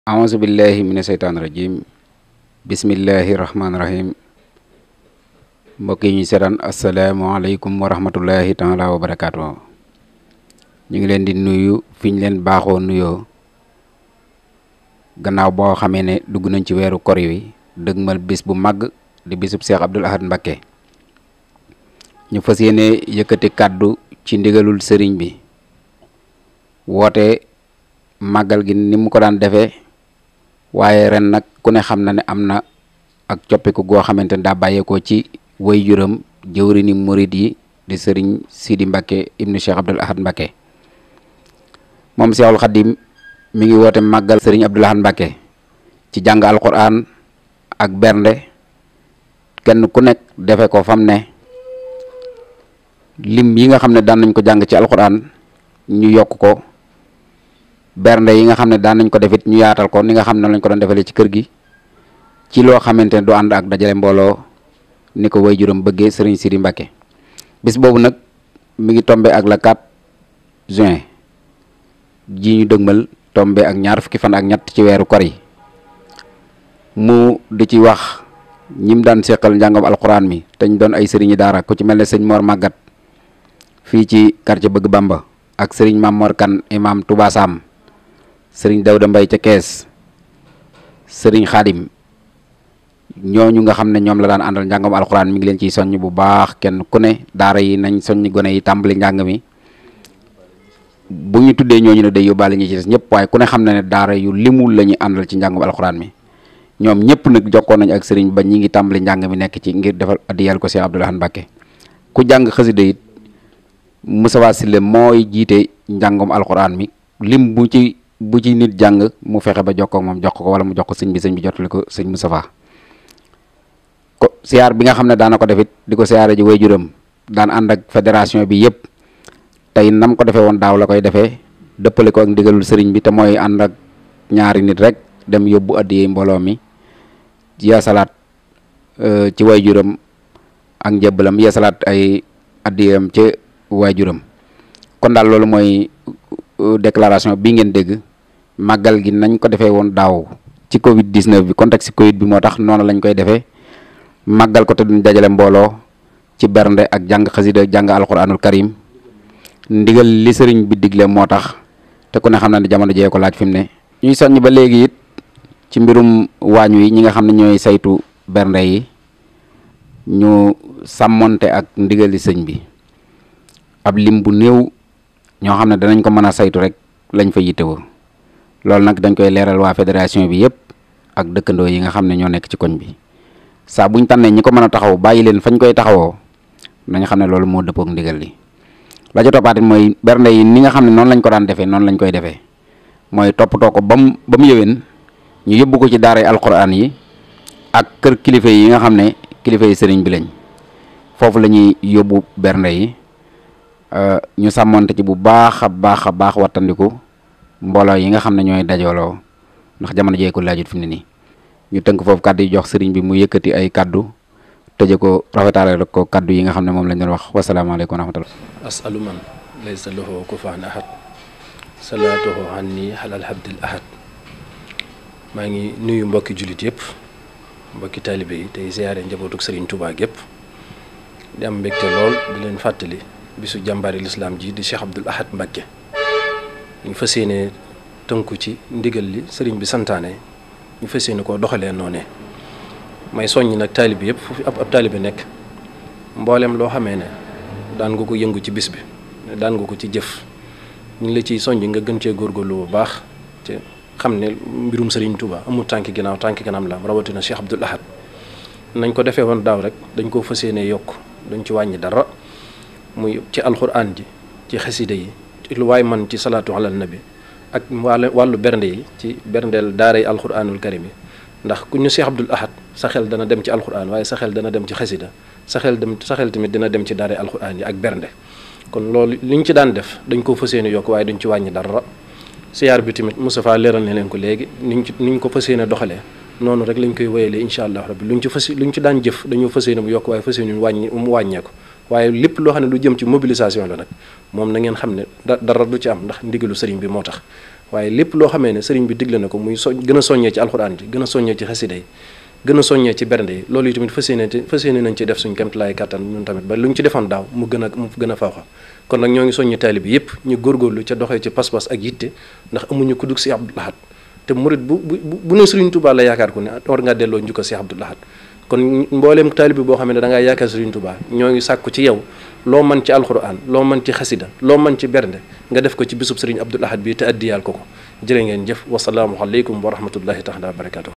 aouzu billahi mina seytaan rajim bismillahi rahmaani rahim mbokk yi ñu seetaan asalaamaaleykum wa rahmatullahi taala wa barakaatu ñu ngi leen di nuyu fi ñu leen baaxoo nuyoo gannaaw boo xamee ne dugg nañ ci weeru kor wi dëgmal bis bu màgg di bisub Cheikh Abdoul Ahad Mbacké ñu fas yéene yëkkati kàddu ci ndigalul sëriñ bi woote màggal gi ni mu ko daan defee waaye ren nag ku ne xam na ne am na ak coppiku goo xamante ne daa bàyyeekoo ci way juram jëwrini murid yi di sëriñ Sidi Mbacké ibnu Cheikh Abdoul Ahad Mbacké moom Cheikhul Khadim mi ngi woote màggal sëriñ Abdoul Ahad Mbacké ci jàng alquran ak bernde kenn ku nekk defe ko fam ne lim yi nga xam ne daan nañ ko jàng ci alquran ñu yokk ko bernde yi nga xam ne daan nañ ko defit ñu yaatal ko ni nga xam ne lañ ko doon defalee ci kër gi ci loo xamante ne du ànd ak dajale mbooloo ni ko way juróom bëggee sëriñ Sidi Mbacké bis boobu nag mi ngi tombe ak la 4 juin ji ñu dëgmal tombe ak ñaar fukki fan ak ñett ci weeru kor yi mu di ci wax ñim daan seqal njàngam alquran mi te ñu doon ay sëriñi daara ku ci mel ne sëñ Mor Magat fii ci quartier Bëgg Bamba ak sëriñ Mam Mor Kan imam Touba Sam sëriñ Dawda Mbay ca Kees sëriñ Xaadim ñooñu nga xam ne ñoom la daan àndal njàngam alxuraan mi ngi leen ciy soññ bu baax kenn ku ne daara yi nañ soññ gone yi tàmbali njàng mi bu ñu tuddee ñooñu ne day yóbbaale ñi ci des ñëpp waaye ku ne xam na ne daara yu limul la ñuy àndal ci njàngam alxuraan mi ñoom ñëpp nag jokkoon nañ ak sëriñ ba ñi ngi tàmbali njàng mi nekk ci ngir defal addiyal ko Cheikh Abdoul Ahad Mbacké ku jàng xasida it Moustapha Sylla mooy jiite njàngam alxuraan mi lim bu ci bu ci nit jàng mu fexe ba jokkoo moom jox ko wala mu jox ko sëñ bi sëñ bi jottali ko sëñ Moustapha ko siyaar bi nga xam ne daana ko defit di ko siyaare ji waajuram daan ànd ak fédération bi yëpp tey nam ko defee woon daaw la koy defee dëppale ko ak ndigalul sëriñ bi te mooy ànd ak ñaari nit rek dem yóbbu addiyee mbooloo mi yeesalaat ci waajuram ak njëbbalam yeesalaat ay addiyam ci waajuram kon daal loolu mooy déclaration bi ngeen dégg màggal gi nañ ko defee woon daaw ci Covid 19 bi contexte Covid bi moo tax noonu lañ koy defee màggal ko te duñ dajale mbooloo ci bernde ak jàng xasida jàng alquranul karim ndigal li sëriñ bi digle moo tax te ku ne xam na ne jamono jee ko laaj fi mu ne. ñuy soññ ba léegi it ci mbirum waañ wi ñi nga xam ne ñooy saytu bernde yi ñu sàmmonte ak ndigali sëñ bi ab lim bu néew. ñoo xam ne danañ ko mën a saytu rek lañ fa yittewoo loolu nag dañ koy leeral waa fédération bi yëpp ak dëkkandoo yi nga xam ne ñoo nekk ci koñ bi saa buñ tànnee ñi ko mën a taxaw bàyyi leen fañ koy taxawoo nañ xam ne loolu moo dëppook ndigal li la ca toppaatit mooy bernde yi ni nga xam ne noonu lañ ko daan defee noonu lañ koy defee mooy toppatoo ko ba mu ba mu yëwén ñu yóbbu ko ci daaray alquran yi ak kër kilifa yi nga xam ne kilifa yi sëriñ bi lañ foofu la ñuy yóbbu bernde yi ñu sàmmonte ci bu baax a baax a baax wattandiku mbooloo yi nga xam ne ñooy dajooloo ndax jamono jee ko laajut fi mu ne nii ñu tënk foofu kàddu yi jox sëriñ bi mu yëkkati ay kàddu tëje ko rafetaale rek ko kàddu yi nga xam ne moom lañ doon wax wasalaamaaleykum wa rahmatullah asalu man laysa lahu kufaan ahad salaatuhu anni halal habdil ahad maa ngi nuyu mbokki jullit yëpp mbokki taalibe yi tey ziyaare njabootuk sëriñ Tuubaa gépp di am mbégte lool di leen fàttali bisu jàmbaari lislaam ji di Cheikh Abdoul Ahad Mbacké ñu fas yéene tënku ci ndigal li sëriñ bi santaane ñu fas yéene koo doxalee noonee may soññ nag taalibe yëpp fu fi ab ab taalibe nekk mboolem loo xamee ne daan nga ko yëngu ci bis bi daan nga ko ci jëf ñu ngi la ciy soññ nga gën cee góorgóorlu bu baax te xam ne mbirum sëriñ Touba amul tànki ginnaaw tànki kanam la rawatina Cheikh Abdoul Ahad nañ ko defee woon daaw rek dañ koo fas yéene yokk duñ ci wàññi dara muy ci alxuraan ji ci xasida yi ci lu waay man ci salaatu ala nabi ak wàllu wàllu bernde yi ci berndeel daaray alxuraanul karim yi ndax ku ñu Cheikh Abdoul Ahad sa xel dana dem ci alxuraan waaye sa xel dana dem ci xasida sa xel dem sa xel tamit dina dem ci daaray alxuraan yi ak bernde kon loolu li ñu ci daan def dañ koo fas yéene yokk waaye duñ ci wàññi dara siyaar bi tamit Moustapha leeral na leen ko léegi niñ ci niñ ko fas yéene doxalee noonu rek lañ koy wéyalee incha allah rabbi luñ ci fas luñ ci daan jëf dañoo fas yéene mu yokk waaye fas yéene mu wàññi mu wàññeeku waaye lépp loo xam ne lu jëm ci mobilisation la nag moom na ngeen xam ne da dara du ci am ndax ndigalu sëriñ bi moo tax waaye lépp loo xamee ne sëriñ bi digle na ko muy so gën a soññee ci alxuraan ji gën a soññee ci xasida yi gën a soññee ci bernde yi loolu yi tamit fas yéene fas yéene nañ ci def suñ kemtalaay kàttan ñun tamit ba lu ñu ci defoon daaw mu gën a mu gën a fawxa kon nag ñoo ngi soññi taalibe bi yëpp ñu góorgóorlu ca doxee ci pas-pas ak yitte ndax amuñu ku dug si Abdou Lahad te murit bu bu bu ne Sëriñ Tuubaa la yaakaar ku ne war ngaa delloo njukko si Abdou Lahad kon mbooleem taalibe boo xam ne da ngaa yaakaar Sëriñ Tuubaa ñoo ngi sàkku ci yow loo mën ci alxuraan loo mën ci xasida loo mën ci bernde nga def ko ci bisub Sëriñ Abdou Lahad bi te addiyaal ko ko jërë ngeen jëf wasalaamu aleykum wa rahmatullahi taala wa barakatuh